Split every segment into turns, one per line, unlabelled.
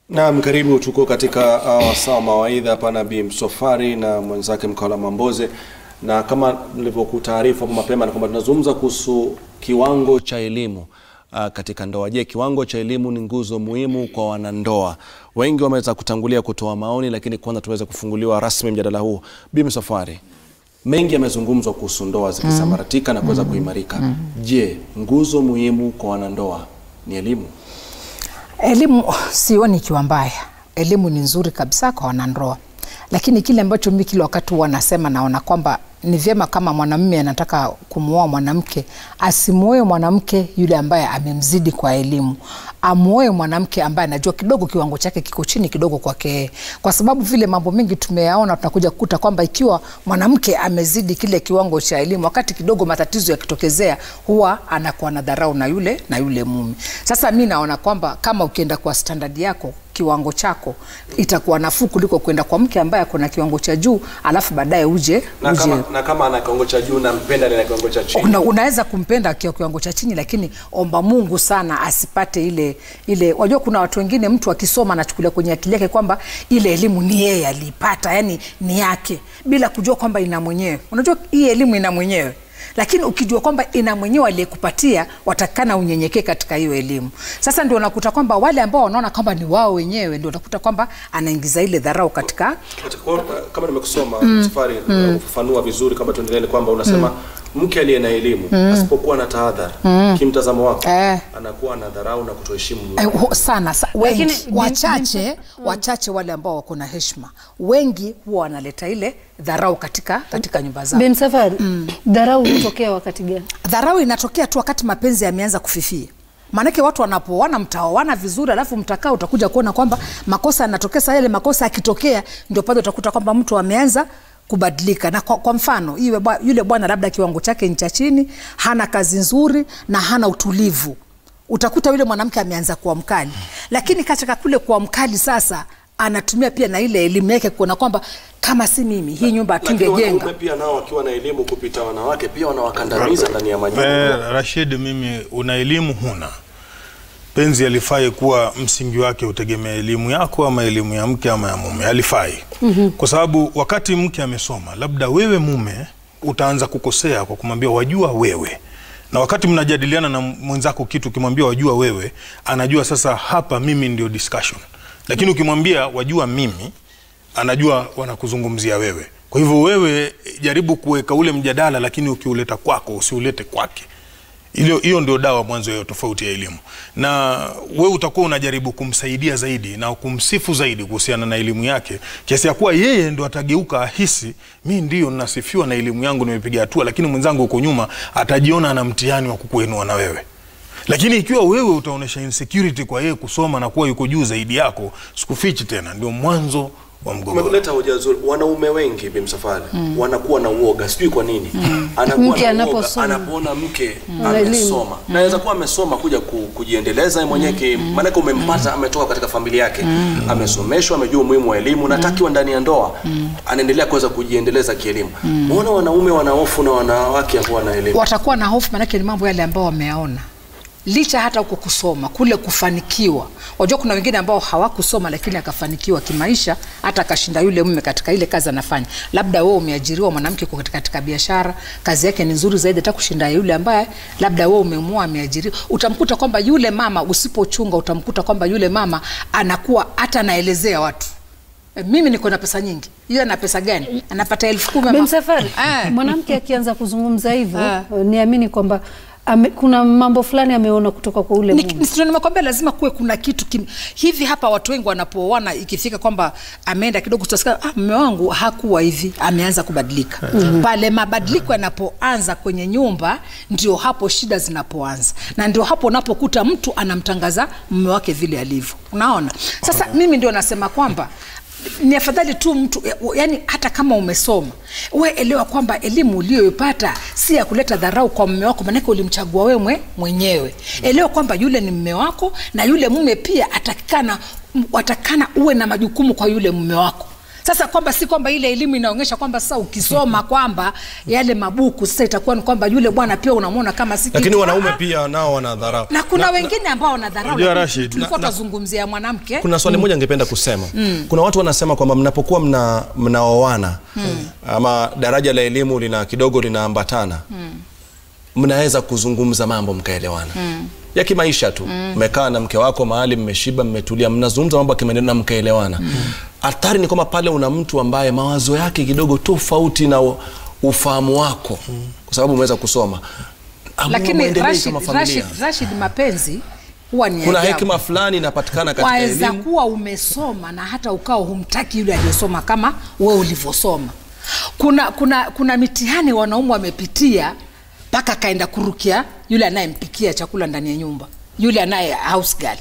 Naam, karibu. Tuko katika uh, wasaa wa mawaidha hapa na Bi Msofari na mwenzake Mkawala Mamboze, na kama nilivyokutaarifu hapo mapema, na kwamba tunazungumza kuhusu kiwango cha elimu uh, katika ndoa. Je, kiwango cha elimu ni nguzo muhimu kwa wanandoa? Wengi wameweza kutangulia kutoa maoni, lakini kwanza tuweze kufunguliwa rasmi mjadala huu. Bi Msofari, mengi yamezungumzwa kuhusu ndoa zikisambaratika na kuweza kuimarika. Je, nguzo muhimu kwa wanandoa ni elimu?
Elimu sioni ikiwa mbaya, elimu ni nzuri kabisa kwa wanandoa, lakini kile ambacho mi kila wakati huwa nasema, naona kwamba ni vyema kama mwanamume anataka kumwoa mwanamke, asimwoe mwanamke yule ambaye amemzidi kwa elimu, amwoe mwanamke ambaye anajua kidogo kiwango chake kiko chini kidogo kwake, kwa sababu vile mambo mengi tumeyaona, tunakuja kukuta kwamba ikiwa mwanamke amezidi kile kiwango cha elimu, wakati kidogo matatizo yakitokezea, huwa anakuwa na dharau na yule na yule mume. Sasa mi naona kwamba kama ukienda kwa standard yako kiwango chako itakuwa nafuu kuliko kwenda kwa mke ambaye ako na kiwango cha juu alafu baadaye uje,
Na
uje
kama, na kama ana kiwango cha juu nampenda na kiwango cha chini
Una, unaweza kumpenda akiwa kiwango cha chini, lakini omba Mungu sana asipate ile ile. Wajua, kuna watu wengine, mtu akisoma anachukulia kwenye akili yake kwamba ile elimu ni yeye aliipata, yani ni yake, bila kujua kwamba ina mwenyewe. Unajua hii elimu ina mwenyewe lakini ukijua kwamba ina mwenyewe aliyekupatia, watakana unyenyekee katika hiyo elimu. Sasa ndio unakuta kwamba wale ambao wanaona kwamba ni wao wenyewe, ndio unakuta kwamba anaingiza ile dharau katika
Kwa- kama nimekusoma safari ufafanua vizuri kama tuendelee ni kwamba unasema mke aliye na elimu asipokuwa na tahadhari kimtazamo wako
Eh.
anakuwa na dharau na kutoheshimu mume.
Eh, ho- sana sa, wengi
Lakini-
wachache wachache wale ambao wako na heshima, wengi huwa wanaleta ile dharau katika katika nyumba zao.
Bin Safari, dharau hutokea wakati gani?
Dharau inatokea tu wakati mapenzi yameanza kufifia. Maanake watu wanapooana, mtaoana vizuri, alafu mtakaa, utakuja kuona kwamba makosa yanatokea. Sasa yale makosa yakitokea, ndio pale utakuta kwamba mtu ameanza kubadilika. Na kwa, kwa mfano iwe bwa, yule bwana labda kiwango chake ni cha chini, hana kazi nzuri na hana utulivu, utakuta yule mwanamke ameanza kuwa mkali, lakini katika kule kuwa mkali sasa anatumia pia na ile elimu yake kuona kwamba kama si mimi hii nyumba
Lakini
hatungejenga.
wanaume pia nao wakiwa na elimu kupita wanawake pia wanawakandamiza ndani ya majumba.
Eh, Rashid, mimi una elimu huna penzi alifai kuwa msingi wake utegemea elimu yako ama elimu ya mke ama ya mume, alifai kwa sababu wakati mke amesoma, labda wewe mume utaanza kukosea kwa kumwambia wajua wewe, na wakati mnajadiliana na mwenzako kitu, ukimwambia wajua wewe, anajua sasa hapa mimi ndio discussion, lakini ukimwambia wajua mimi anajua wanakuzungumzia wewe. Kwa hivyo wewe jaribu kuweka ule mjadala, lakini ukiuleta kwako usiulete kwake. Hilo- Hiyo ndio dawa mwanzo ya tofauti ya elimu, na wewe utakuwa unajaribu kumsaidia zaidi na kumsifu zaidi kuhusiana na elimu yake, kiasi ya kuwa yeye ndo atageuka ahisi, mi ndio nasifiwa na elimu yangu, nimepiga hatua, lakini mwenzangu huko nyuma atajiona ana mtihani wa kukuinua na wewe lakini ikiwa wewe utaonyesha insecurity kwa yeye kusoma na kuwa yuko juu zaidi yako, sikufichi tena, ndio mwanzo wa mgogoro.
Umeleta hoja nzuri. Wanaume wengi bimsafari wanakuwa na uoga, sijui kwa nini. Anakuwa
Mke
na uoga
anaposoma.
anapoona mke
Ana elimu.
amesoma. Naweza kuwa amesoma kuja ku, kujiendeleza yeye mwenyewe ki- maanake umempata ametoka katika familia yake. Amesomeshwa, amejua umuhimu wa elimu na takiwa ndani ya ndoa. Anaendelea kuweza kujiendeleza kielimu. Mbona wanaume wana hofu na wanawake ambao wana elimu?
watakuwa na hofu, maanake ni mambo yale ambao wameyaona licha hata huko kusoma kule kufanikiwa. Wajua, kuna wengine ambao hawakusoma lakini akafanikiwa kimaisha, hata akashinda yule mume katika ile kazi anafanya. Labda wewe umeajiriwa, mwanamke uko katika, katika biashara, kazi yake ni nzuri zaidi hata kushinda yule ambaye labda wewe umemwoa, ameajiriwa. Utamkuta kwamba yule mama, usipochunga, utamkuta kwamba yule mama anakuwa hata anaelezea watu "E, mimi niko na pesa nyingi, yeye ana pesa gani? Anapata elfu kumi ama-
Bin Safari,
Eh.
mwanamke akianza kuzungumza hivyo
Eh.
niamini kwamba ame, kuna mambo fulani ameona kutoka kwa ule
Ni-
mume.
ni- ndio nimekwambia lazima kuwe kuna kitu kim... hivi hapa watu wengi wanapooana ikifika kwamba ameenda kidogo tutasikia ah, mume wangu hakuwa hivi ameanza kubadilika pale mabadiliko yanapoanza kwenye nyumba ndio hapo shida zinapoanza na ndio hapo unapokuta mtu anamtangaza mume wake vile alivyo unaona sasa mimi ndio nasema kwamba ni afadhali tu mtu yani, hata kama umesoma we elewa kwamba elimu uliyoipata si ya kuleta dharau kwa mume wako, maanake ulimchagua wewe mwe, mwenyewe. Elewa kwamba yule ni mume wako, na yule mume pia atakikana, watakana uwe na majukumu kwa yule mume wako Sasa kwamba si kwamba ile elimu inaonyesha kwamba sasa ukisoma kwamba yale mabuku sasa itakuwa ni kwamba yule bwana pia unamwona kama si
lakini
kitu.
wanaume
Ah,
pia nao wanadharau
na kuna wengine ambao wanadharau
Unajua,
lakini
Rashid,
tulikuwa
na- na-
tunazungumzia mwanamke
kuna swali moja ningependa kusema kuna watu wanasema kwamba mnapokuwa mna mnaoana ama daraja la elimu lina kidogo linaambatana mnaweza kuzungumza mambo mkaelewana ya kimaisha tu mmekaa na mke wako mahali mmeshiba mmetulia mnazungumza mambo ya kimaendeleo na mkaelewana hatari ni kwamba pale una mtu ambaye mawazo yake kidogo tofauti na u- ufahamu wako kwa sababu umeweza kusoma Amua
lakini
muendelee
Rashid,
kama familia.
Rashid, Rashid mapenzi huwa ni
kuna
ajabu.
hekima fulani inapatikana katika
waweza
elimu
kuwa umesoma na hata ukawa humtaki yule aliyesoma kama wewe ulivyosoma. Kuna, kuna, kuna mitihani wanaume wamepitia mpaka akaenda kurukia yule anayempikia chakula ndani ya nyumba, yule anaye house girl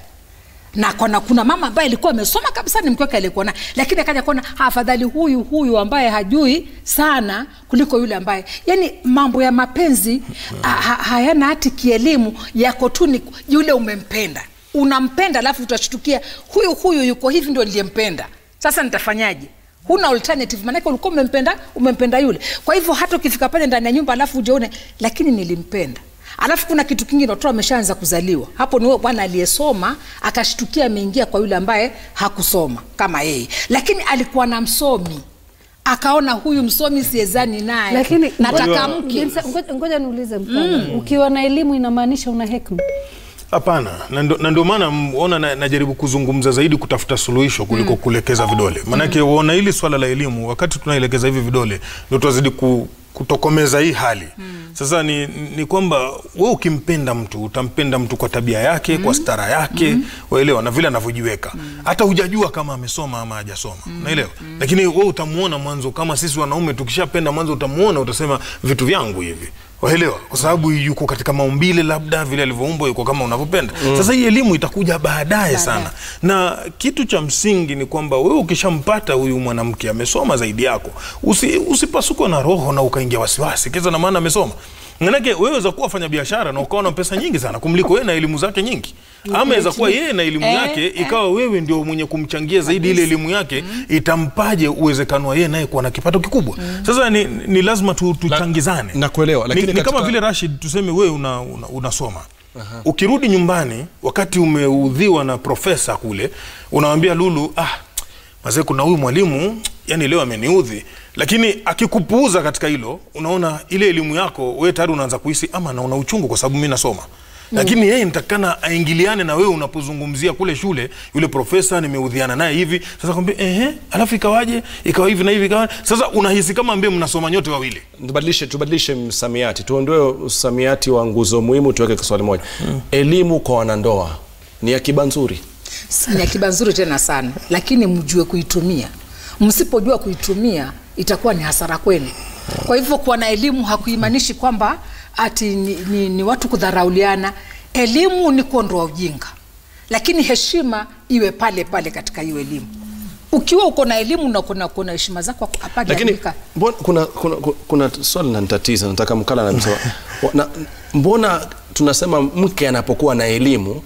na kuna, kuna mama ambaye alikuwa amesoma kabisa ni mke wake alikuwa naye, lakini akaja kuona "Ah, afadhali huyu huyu ambaye hajui sana kuliko yule ambaye, yani mambo ya mapenzi ha, ha, hayana hati kielimu, yako tu ni yule umempenda, unampenda alafu utashtukia huyu huyu yuko hivi, ndio niliyempenda. Sasa nitafanyaje? huna alternative, maanake ulikuwa umempenda umempenda yule. Kwa hivyo hata ukifika pale ndani ya nyumba alafu ujione, lakini nilimpenda alafu kuna kitu kingine watoto wameshaanza kuzaliwa hapo ni huyo bwana aliyesoma akashtukia ameingia kwa yule ambaye hakusoma kama yeye lakini alikuwa na msomi akaona huyu msomi siezani naye
lakini
nataka
ngoja-
mke
ngoja- ngoja niulize mfano ukiwa na elimu inamaanisha una hekima
Hapana, na ndo- na ndio maana ona na, najaribu kuzungumza zaidi kutafuta suluhisho kuliko kulekeza vidole. Maanake uona hili swala la elimu, wakati tunaelekeza hivi vidole ndio tunazidi ku, kutokomeza hii hali. Sasa ni, ni kwamba we ukimpenda mtu utampenda mtu kwa tabia yake, kwa stara yake, waelewa na vile anavyojiweka. Hata hujajua kama amesoma ama hajasoma, naelewa. Lakini we utamuona mwanzo, kama sisi wanaume tukishapenda mwanzo, utamuona utasema vitu vyangu hivi waelewa kwa sababu yuko katika maumbile labda vile alivyoumbwa yuko kama unavyopenda sasa hii elimu itakuja baadaye sana na kitu cha msingi ni kwamba wewe ukishampata huyu mwanamke amesoma zaidi yako usi, usipasukwe na roho na ukaingia wasiwasi kisa na maana amesoma manake wewe weza kuwa fanya biashara na ukawa na pesa nyingi sana kumliko yeye na elimu zake nyingi ama weza kuwa yeye na elimu
Eh,
yake ikawa wewe ndio mwenye kumchangia zaidi ile elimu yake itampaje uwezekano wa yeye naye kuwa na kipato kikubwa sasa ni, ni lazima tu, tuchangizane
nakuelewa, lakini
ni, ni kama
katika-
vile Rashid, tuseme wewe una, una, unasoma ukirudi nyumbani wakati umeudhiwa na profesa kule, unawambia Lulu, ah, mazee, kuna huyu mwalimu yani leo ameniudhi, lakini akikupuuza katika hilo, unaona ile elimu yako wewe tayari unaanza kuhisi ama naona uchungu kwa sababu mimi nasoma lakini yeye nitakana aingiliane na wewe unapozungumzia kule shule, yule profesa nimeudhiana naye hivi. Sasa kwambia ehe, alafu ikawaje, ikawa hivi na hivi, ikawa sasa unahisi kama ambie mnasoma nyote wawili.
tubadilishe tubadilishe msamiati tuondoe msamiati wa nguzo muhimu tuweke kiswali moja elimu kwa wanandoa ni akiba nzuri
ni akiba nzuri tena sana lakini mjue kuitumia msipojua kuitumia itakuwa ni hasara kwenu kwa hivyo kuwa na elimu hakuimaanishi kwamba ati ni, ni, ni watu kudharauliana elimu ni kuondoa ujinga lakini heshima iwe pale pale katika hiyo elimu ukiwa uko na elimu na kuna kuna heshima zako
lakini
hapajaandika
mbona, kuna, kuna, kuna, kuna swali nanitatiza nataka mkala anasema na, mbona tunasema mke anapokuwa na elimu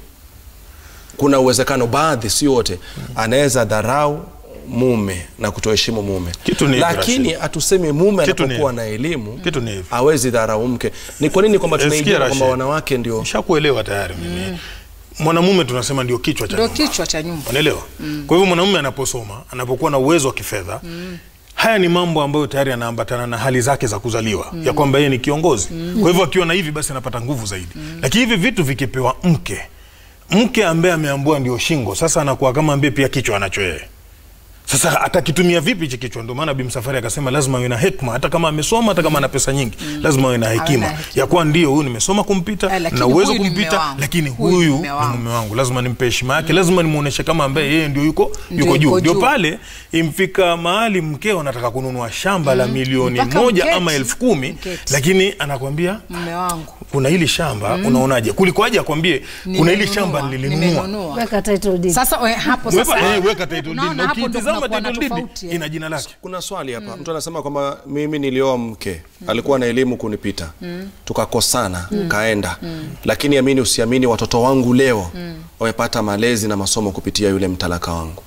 kuna uwezekano baadhi si wote anaweza dharau mume na kutoheshimu mume
Kitu ni hivi,
lakini
Rashid.
hatusemi mume
Kitu ni
anapokuwa
hivi.
na elimu
Kitu ni hivi.
awezi dharau mke ni kwa nini kwamba
Eh, sikia,
tumeigia kwamba
Rashid.
wanawake ndio
Nishakuelewa tayari mimi. Mwanamume tunasema ndio kichwa cha
ndio
nyumba.
kichwa cha nyumba
Unaelewa? Kwa hivyo mwanamume anaposoma, anapokuwa na uwezo wa kifedha, haya ni mambo ambayo tayari yanaambatana na hali zake za kuzaliwa ya kwamba yeye ni kiongozi. Kwa hivyo akiwa na hivi basi anapata nguvu zaidi. Lakini hivi vitu vikipewa mke, mke ambaye ameambua ndio shingo, sasa anakuwa kama ambaye pia kichwa anacho yeye. Sasa atakitumia vipi hichi kichwa? Ndio maana Bi Msafari akasema lazima awe na hekima, hata kama amesoma, hata kama ana pesa nyingi, lazima awe na hekima
na hekima.
ya kuwa ndio huyu nimesoma kumpita
Eh, lakini
na uwezo
huyu ni mume
kumpita,
wangu.
lakini
Huyu ni
huyu
mume
ni
wangu.
mume wangu, lazima nimpe heshima yake, lazima nimuoneshe kama ambaye yeye ndio yuko
Ndio
yuko juu.
yuko
Ndio
juu.
pale imfika mahali mkeo anataka kununua shamba la milioni
Mpaka
moja
mketi.
ama elfu kumi
Mketi.
lakini anakwambia
mume wangu
kuna hili shamba unaonaje? Kuliko aje akwambie kuna hili
Nimenunua,
shamba nilinunua.
nimenunua.
weka title deed
Sasa we, hapo
Weka-
sasa
eh, weka title deed.
unaona
Na
hapo ndo
ukitizama
kunakuwa na
title deed
tofauti, eh.
ina jina lake.
kuna swali hapa mtu anasema kwamba mimi nilioa mke alikuwa na elimu kunipita tukakosana kaenda lakini amini usiamini watoto wangu leo wamepata malezi na masomo kupitia yule mtalaka wangu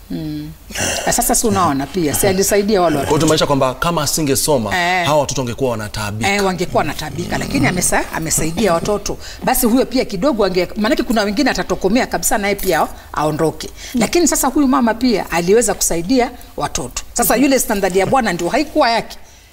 Na sasa si unaona pia si alisaidia wale
kwa
watoto
hiyo tumaanisha kwamba kama asingesoma
Eh.
hawa watoto wangekuwa wanataabika
eh, wangekuwa natabika lakini amesa, amesaidia watoto basi huyo pia kidogo ange maanake kuna wengine atatokomea kabisa naye pia aondoke lakini sasa huyu mama pia aliweza kusaidia watoto sasa yule standadi ya bwana ndio haikuwa yake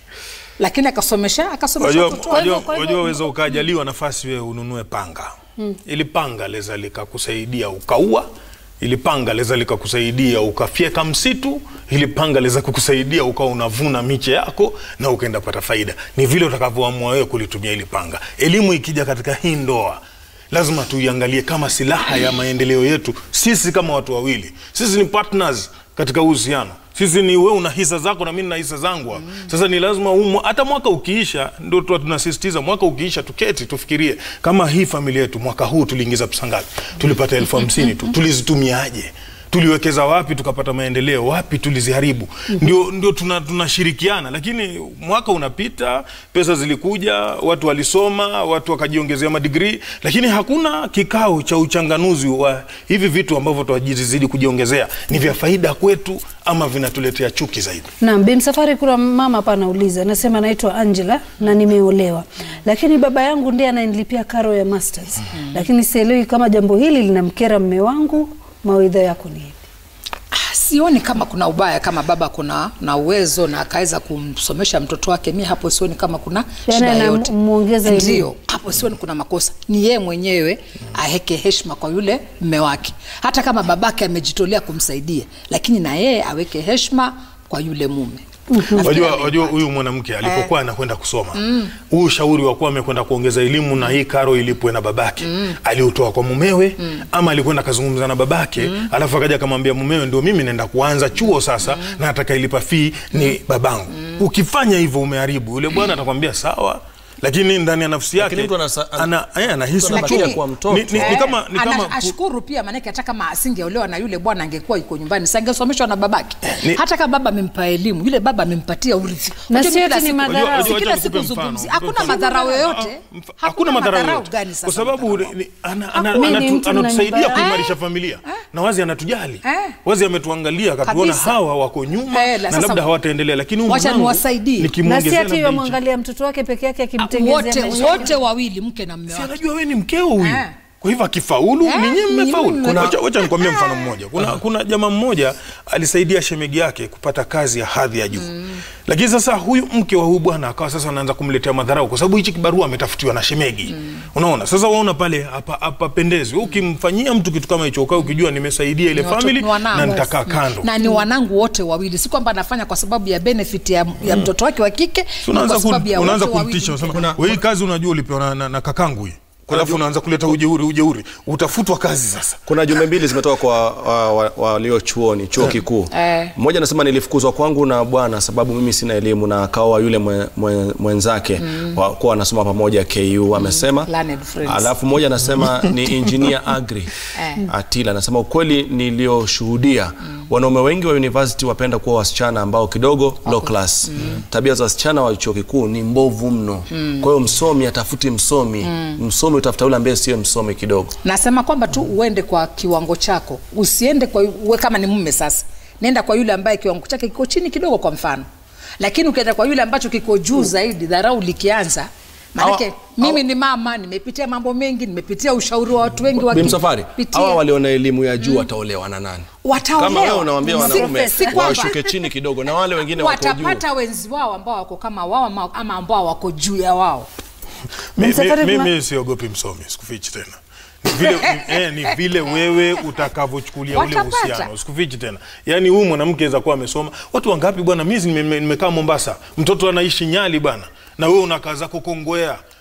lakini akasomesha akasomesha
Wajua,
watoto wake.
wajua,
kwa hivyo-
wajua waweza ukajaliwa nafasi wewe ununue panga ili panga leza likakusaidia ukaua ili panga leza likakusaidia ukafyeka msitu ili panga leza kukusaidia ukawa unavuna miche yako na ukaenda pata faida ni vile utakavyoamua wewe kulitumia ili panga elimu ikija katika hii ndoa lazima tuiangalie kama silaha ya maendeleo yetu sisi kama watu wawili sisi ni partners katika uhusiano sisi ni wewe una hisa zako na mimi na hisa zangu hapa. Sasa ni lazima umu, hata mwaka ukiisha, ndio tu tunasisitiza mwaka ukiisha, tuketi tufikirie kama hii familia yetu mwaka huu tuliingiza pesa ngapi? Tulipata elfu hamsini tu, tulizitumiaje? tuliwekeza wapi tukapata maendeleo wapi tuliziharibu ndio, ndio tuna- tunashirikiana lakini mwaka unapita pesa zilikuja watu walisoma watu wakajiongezea madigrii lakini hakuna kikao cha uchanganuzi wa hivi vitu ambavyo twajizidi kujiongezea ni vya faida kwetu ama vinatuletea chuki zaidi
Naam, Bimsafari, kuna mama hapa anauliza, anasema naitwa Angela na nimeolewa, lakini baba yangu ndiye ananilipia karo ya masters, lakini sielewi kama jambo hili linamkera mme wangu. Mawaidha yako ni yapi?
Ah, sioni kama kuna ubaya kama baba kuna na uwezo na akaweza kumsomesha mtoto wake mi hapo sioni kama kuna
Yaani
shida
anam-
yoyote
muongeza elimu.
ndio hapo sioni kuna makosa ni yeye mwenyewe aweke heshima kwa yule mme wake hata kama babake amejitolea kumsaidia lakini na yeye aweke heshima kwa yule mume Nafikiri
Wajua,
amepata.
wajua huyu mwanamke alipokuwa anakwenda kusoma huu ushauri wa kuwa amekwenda kuongeza elimu na hii karo ilipwe na babake aliutoa kwa mumewe ama alikwenda akazungumza na babake alafu akaja akamwambia mumewe, ndio mimi naenda kuanza chuo sasa na atakailipa fee ni babangu. Ukifanya hivyo umeharibu. Yule bwana atakwambia sawa, lakini ndani ya nafsi yake
Lakini mtu anasa-
ana, eh, anahisi
anabakia
uchungu.
kuwa mtoto.
Ni, ni, ni
Eh,
kama, ni
ana-
kama
ashukuru pia maanake hata kama asingeolewa na yule bwana angekuwa yuko nyumbani sangesomeshwa na babake
ni-
hata kama baba amempa elimu yule baba amempatia urithi
Na
Unajua
si
kila
eti ni
siku-
madharau.
si
Wajua-
kila
wajua
siku
nikupe mfano,
zungumzi
nikupe
hakuna
mfano.
madharau
Ah, ah,
yoyote
mf- hakuna madharau yoyote.
gani sasa
kwa sababu
madharau?
ni- ana- ana-
Hakuna.
ana-
Ni
anatu-
mtu na
anatusaidia
nyumba
kuimarisha
yake.
familia na wazi anatujali
Eh.
wazi ametuangalia akatuona
Kabisa.
hawa wako nyuma
Eh, la
na
sasa-
labda hawataendelea lakini huyu
Wacha
mwanangu
niwasaidie.
Na si
nikimwongezea
ati
labda hichi.
yamwangalia mtoto wake peke yake akimtengezea
wote
maisha.
wote wawili mke na mme
Si
wake
anajua wewe ni mkeo huyu
Eh.
kwa hivyo akifaulu
Eh,
ninyi
ni
mmefaulu
mume.
Kuna- wacha wacha nikwambie mfano mmoja kuna, kuna jamaa mmoja alisaidia shemegi yake kupata kazi ya hadhi ya juu lakini sasa huyu mke wa huyu bwana akawa sasa anaanza kumletea madharau kwa sababu hichi kibarua ametafutiwa na shemegi unaona sasa waona pale hapa hapapendezi ukimfanyia mtu kitu kama hicho ukawa ukijua nimesaidia ile
Ni watoto-
family
ni wanangu.
na nitakaa kando
na ni wanangu wote wawili si kwamba anafanya kwa sababu ya benefit ya, ya mtoto wake wa kike
So
ni
unaanza
kwa sababu
ku-
ya
unaanza
wote wawili
kumtisha
mke
unasema
na-
wewe hii kazi unajua ulipewa na, na, na kakangu hii alafu unaanza kuleta ujeuri ujeuri utafutwa kazi sasa
kuna jumbe mbili zimetoka kwa wa- wa- walio chuoni chuo kikuu
Eh.
mmoja anasema nilifukuzwa kwangu na bwana sababu mimi sina elimu na akaoa yule mwe, mwe, mwenzake mm. kuwa wanasoma pamoja ku amesema
Learned friends.
alafu mmoja anasema ni engineer agri
Eh.
atila anasema ukweli niliyoshuhudia wanaume wengi wa university wapenda kuwa wasichana ambao kidogo low class tabia za wasichana wa chuo kikuu ni mbovu mno kwa hiyo msomi atafuti msomi msomi utafuta yule ambaye sio msomi kidogo
nasema kwamba tu uende kwa kiwango chako usiende kwa uwe kama ni mume sasa nenda kwa yule ambaye kiwango chake kiko chini kidogo kwa mfano lakini ukienda kwa yule ambacho kiko juu zaidi dharau likianza maanake
Hawa-
mimi ni mama nimepitia mambo mengi nimepitia ushauri wa watu wengi
bimsafari
wakipitia.
hawa waliona elimu ya juu wataolewa na nani
Wataolewa.
kama wewe unawambia
Si-
wanaume
si kwamba-
washuke chini kidogo na wale wengine wako juu
watapata wenzi wao ambao wako kama wao ama- ama ambao wako juu ya wao
Mi- mi-
Msafari kuna-
mimi siogopi msomi sikufichi tena ni vile, ni, eh, ni vile wewe utakavyochukulia ule
Watapata.
uhusiano sikufichi tena yaani huyu mwanamke aweza kuwa amesoma watu wangapi bwana mimi nime- nime- nimekaa mombasa mtoto anaishi nyali bwana na wewe unakaa zako kongwea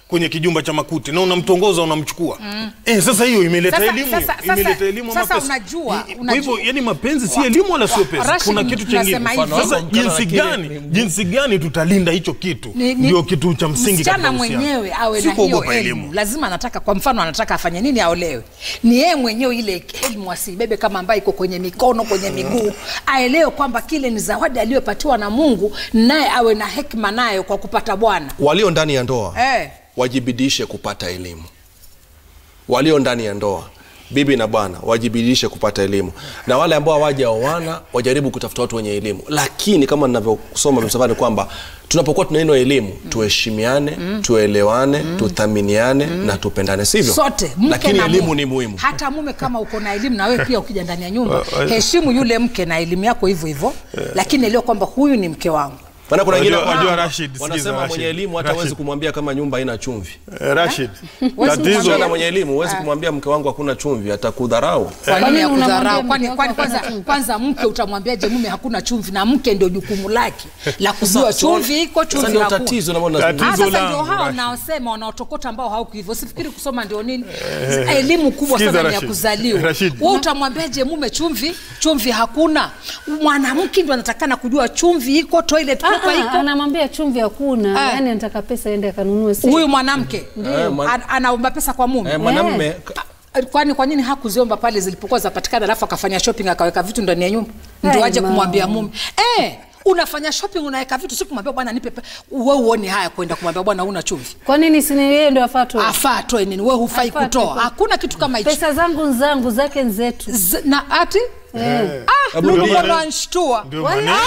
kwenye kijumba cha makuti na unamtongoza unamchukua eh, sasa hiyo imeleta
Sasa-
elimu
sasa- sasa-
imeleta elimu ama
sasa
pesa
unajua-
I- i- kwa
unajua-
hivyo yani mapenzi si elimu wala sio pesa
Rashid,
kuna kitu chingine
tunasema hivi.
sasa
Mfano
jinsi
wako
gani
mkana
jinsi gani tutalinda hicho kitu
Ni- ni-
ndio kitu cha msingi
msichana
katika uhusiano.
mwenyewe awe
Si
na hiyo
kuogopa
elimu lazima anataka kwa mfano anataka afanye nini aolewe ni yeye mwenyewe ile elimu asibebe kama ambaye iko kwenye mikono kwenye miguu aelewe kwamba kile ni zawadi aliyopatiwa na mungu naye awe na hekima nayo kwa kupata bwana
walio ndani ya ndoa
eh.
wajibidishe kupata elimu walio ndani ya ndoa bibi na bwana wajibidishe kupata elimu na wale ambao hawajaoana wajaribu kutafuta watu wenye elimu lakini kama ninavyosoma msafari kwamba tunapokuwa tuna neno elimu tuheshimiane tuelewane tuthaminiane na tupendane sivyo
sote mke
lakini
na
elimu
mume.
ni muhimu
hata mume kama uko na elimu na wewe pia ukija ndani ya nyumba heshimu yule mke na elimu yako hivyo hivyo lakini elewa kwamba huyu ni mke wangu
maana kuna wengine
Wajua- wajua
wana-
Rashid, sikiza,
wanasema
Rashid.
mwenye elimu hata
Rashid.
huwezi kumwambia kama nyumba haina chumvi
Eh, Rashid
Wewe
msichana
tatizo
mwenye elimu huwezi kumwambia mke wangu hakuna chumvi atakudharau
kwa nini ya
nini unamwambia
kudharau
mke
kwani
wako
kwani
hakuna
kwanza
chumvi?
kwanza mke utamwambiaje mume hakuna chumvi na mke ndio jukumu lake la kujua chumvi iko
sasa
chumvi
ndio
hakuna
tatizo ambalo
Tatizo
tunazungumza.
Ah, sasa
langu,
ndio hao
Rashid.
naosema wanaotokota ambao hauku hivyo sifikiri kusoma ndio nini elimu kubwa
Sikiza,
sana ni ya
Rashid.
kuzaliwa
Rashid.
we utamwambiaje mume chumvi chumvi hakuna mwanamke ndio anatakana kujua chumvi iko toilet
Ah,
paper
ah,
iko
anamwambia chumvi hakuna
Ah.
yani anataka pesa ende akanunue si
huyu mwanamke
Eh, mwan-
An- anaomba pesa kwa mume
Eh, mwanamme
Ah, kwani kwa nini hakuziomba pale zilipokuwa zapatikana alafu akafanya shopping akaweka vitu ndani ya nyumba ndio
Hai,
aje
mama.
kumwambia mume eh unafanya shopping unaweka vitu si kumwambia bwana nipe pe- wewe uone haya kwenda kumwambia bwana una chumvi
kwa nini sini yeye ndio afatwe
afaa atoe nini wewe hufai
Afaa
kutoa
atoe.
hakuna kitu kama hicho
pesa zangu nzangu zake nzetu
Z- na ati ah
Hebu
Mungu
rudia.
ananishtua
ndio maneno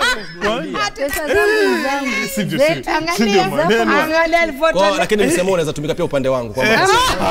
pesa zangu zangu
Sivyo,
zetu
sivyo.
angalia
Sivyo
zako
maneno.
angalia
Kwa-
alivyotoa
lakini msemo unaweza tumika pia upande wangu kwamba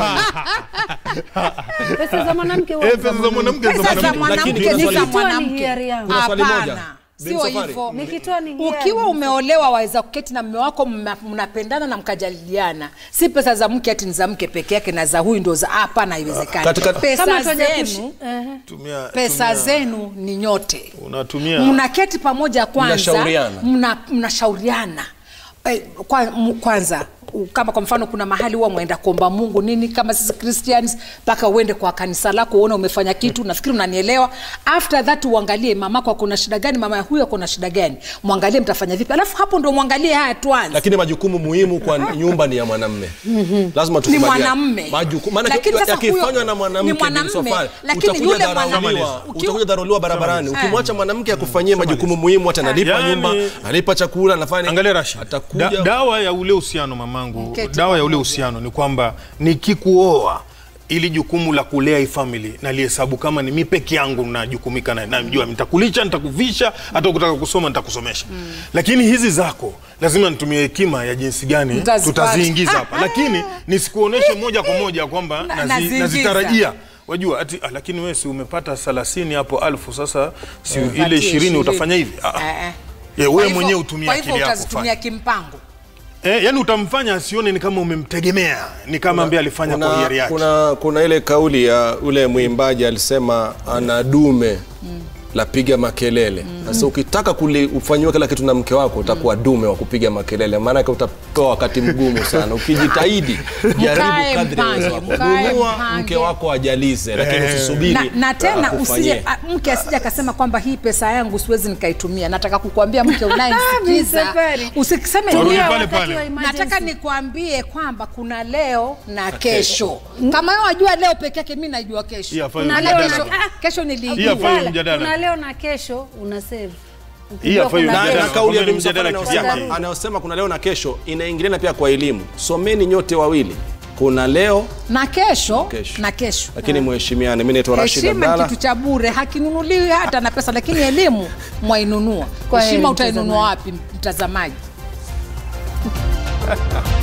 pesa za mwanamke
Eh, pesa za mwanamke za
pesa za
mwanamke.
mwanamke
Lakini
ni za
kuna
swali-
mwanamke
hiari yangu.
Kuna swali moja.
hapana
Bin
sio
Safari.
hivyo
nikitoa ni hiari.
ukiwa umeolewa waweza kuketi na mme wako mna- mnapendana na mkajadiliana si pesa za mke ati ni za mke peke yake na za huyu ndo za hapana haiwezekani
Katika-
pesa
kama tuaje kushi-
zenu
Ehe.
Tumia-
pesa
tumia-
zenu ni nyote
unatumia
mnaketi pamoja kwanza
Mnashauriana.
mna- mnashauriana Eh, kwa, m- kwanza u- kama kwa mfano kuna mahali huwa mwenda kuomba mungu nini kama sisi christians mpaka uende kwa kanisa lako uone umefanya kitu nafikiri unanielewa after that uangalie mamako akona shida gani mama ya huyu akona shida gani mwangalie mtafanya vipi alafu hapo ndo mwangalie haya tuanze
lakini majukumu muhimu kwa nyumba ni ya mwanamme lazima
ni
tukubaliane.
mwanamme
Majuku- maana
Lakini sasa
yakifanywa
huyo-
na
ni
mwanamke
mwanamme,
Bin Safari,
lakini
utakuja
yule
dharauliwa,
mwanamme-
utakuja dharauliwa barabarani
Eh.
ukimwacha mwanamke akufanyie majukumu muhimu hata analipa
Yaani-
nyumba analipa chakula anafanya
Angalia Rashid,
atakuja
da, dawa ya ule uhusiano mamangu,
Mketi
dawa ya ule
pamoja.
uhusiano ni kwamba nikikuoa ili jukumu la kulea hii family nalihesabu kama ni mi peke yangu najukumika na najua nitakulisha nitakuvisha hata ukitaka kusoma nitakusomesha lakini hizi zako lazima nitumie hekima ya jinsi gani
Mtazipata.
tutaziingiza hapa lakini nisikuoneshe moja kwa moja kwamba
Na-
nazi,
naziingiza.
nazitarajia wajua ati ah, lakini wewe si umepata 30 hapo alfu sasa si ile
Patie
20 utafanya hivi ah, ah.
Eh, eh.
Ye,
Kwa
wewe
hivyo-
mwenyewe utumie
kwa hivyo
akili yako
utazitumia
fanya.
kimpango
Eh, yani utamfanya asione ni kama umemtegemea, ni kama ambaye alifanya kwa hiari
kuna,
yake.
kuna, kuna ile kauli ya ule mwimbaji alisema ana dume lapiga makelele sasa ukitaka kuli- ufanyiwe kila kitu na mke wako utakuwa dume wa kupiga makelele maanake utapewa wakati mgumu sana ukijitahidi jaribu
Mkae
kadri ya uwezo wako.
mpange, mkae
nunua
mpange.
mke wako ajalize lakini usisubiri
na, na tena
akufanyie.
usije a- mke asije akasema kwamba hii pesa yangu siwezi nikaitumia nataka kukuambia mke unayemsikiza
Safari.
usikiseme
Turudi
leo
pale
wakati
pale.
wa emergency.
nataka nikuambie kwamba kuna leo na kesho kama wewe wajua leo peke yake mi najua kesho
Hii hafai
Na
mjadala.
leo kesho, kesho
Hii
niliijua
hafai
Mjadala.
mjadala.
kuna leo na kesho una save
Hii hafai
kuna
na,
mjadala.
na kauli ya
Kwamba ni
Bi Msafwari
mjadala
anayosema
kivyake.
anayosema kuna leo na kesho inaingiliana pia kwa elimu someni nyote wawili kuna leo
na kesho,
Kesho.
na kesho
lakini mheshimiane mi naitwa Rashid
heshima ni
Abdalla
kitu cha bure hakinunuliwi hata na pesa lakini elimu mwainunua
Kwa
heshima
heri,
utainunua wapi mtazamaji